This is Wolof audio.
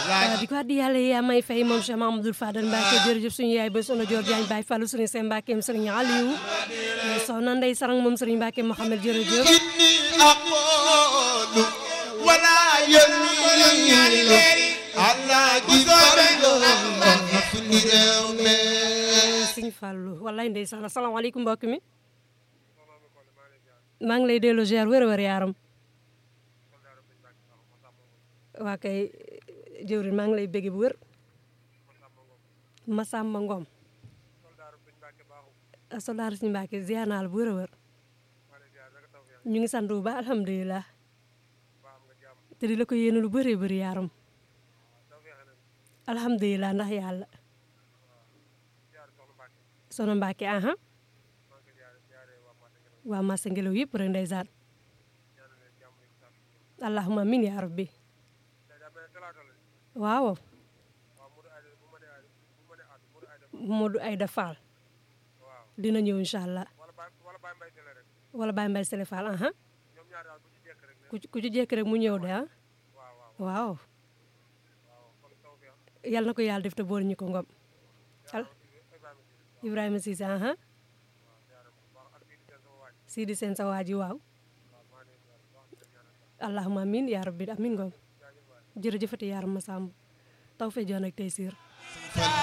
di ko addi yàlla yaa may fay moom Cheikh Mamadou Fadal Mbacke jërëjëf suñu yaay ba sono Dior Diagne Baye Fallou sëriñ Sène Mbacke sëriñ Aliou soxna Ndey Sarang moom sëriñ Mbacke Mohamed jërëjëf inni aqulu wala yamilu allah gi farlo fi ni réew mi sëñ Fallou wallaay ndeysaan asalaamaaleykum mbokk mi maa ngi lay delloo ziar wér wér yaaram waa kay jëwrin maa ngi lay bégge bu wér Masamba Ngom soldaar suñu Mbàkke ziar naa la bu wér a wér ñu ngi sant bu baax alhamdulilah te di la ko yéene lu bëree bëri yaaram alhamdulilah ndax yàlla sono Mbàkke aha waa massa ngelaw yëpp rek ndeysaan allahumma amin yaa rabbi waaw Modou Aïda Fall dina ñëw incha allah wala Baye Mbaye Sele Fall aha ku ci ku ci jekk rek mu ñëw de ah waaw yal na ko yàlla def te boole ñu ko ngom al Ibrahima Cissé aha Sidi Sène sa waa ji waaw allahumma amin yaa rabbi amin ngom jërëjëfati yaaram ma sàmm taw fe joon ak tey siir